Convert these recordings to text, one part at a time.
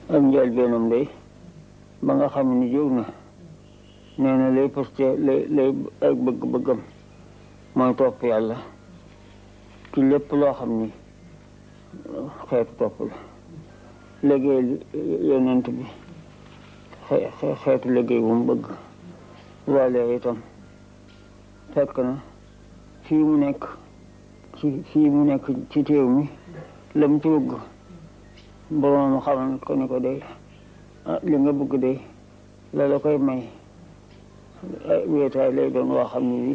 ak njëlbeenam day ba nga xam ni jóg na nee na lay parce que lay lay ak bëgg-bëggam mooy topp yàlla ci lépp loo xam ni xeetu topp la liggéey yonent bi xeetu liggéey bu mu bëgg loolee itam fekk na fii mu nekk ci fii mu nekk ci téew mi la mu ci bëgg boroom xamal ko ni ko day li nga bëgg day la la koy may wéetaay lay doon woo xam ne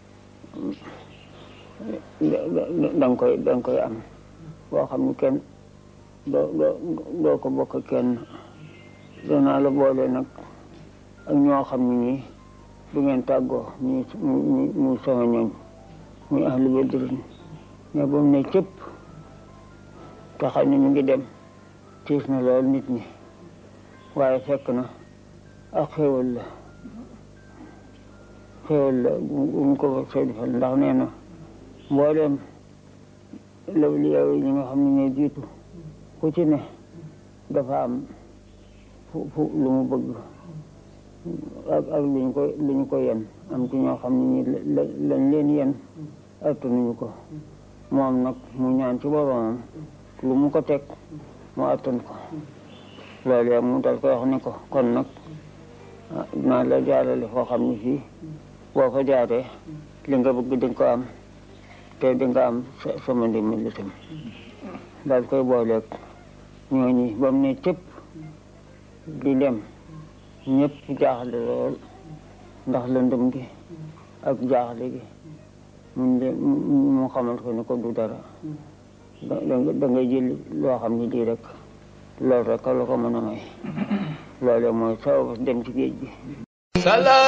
bi danga koy danga koy am boo xam ne kenn doo doo doo ko bokk kenn danaa la boole nag ak ñoo xam ne nii du ngeen tàggoo muy muy muy sama ñooñ muy ahlu badrin mais ba mu ne cëpp te xam ne ñu ngi dem tiis na lool nit ñi waaye fekk na ak xéwal la xéwal la bu mu ko soo defal ndax nee na mbooleem lawliyaa yi ñi nga xam ne ñooy jiitu ku ci ne dafa am fu fu lu mu bëgg ak ak lu ñu ko lu ñu ko yen am ci ñoo xam ne ñi lañ leen yen attanuñu ko moom nag mu ñaan ci boromam lu mu ko teg mu attan ko loolu yaa mu dal koy wax ne ko kon nag dinaa la jaarale foo xam ne fii boo ko jaaree li nga bëgg di nga ko am te di nga am sama ndimbal itam daal koy booleeg ñooñi ba mu ne cëpp di dem ñëpp jaaxle lool ndax lëndëm gi ak jaaxle gi mun de mu xamal ko ni ko du dara da da ngay jël loo xam ne lii rek loolu rek la ko mën a may loolu mooy sabab dem ci géej gi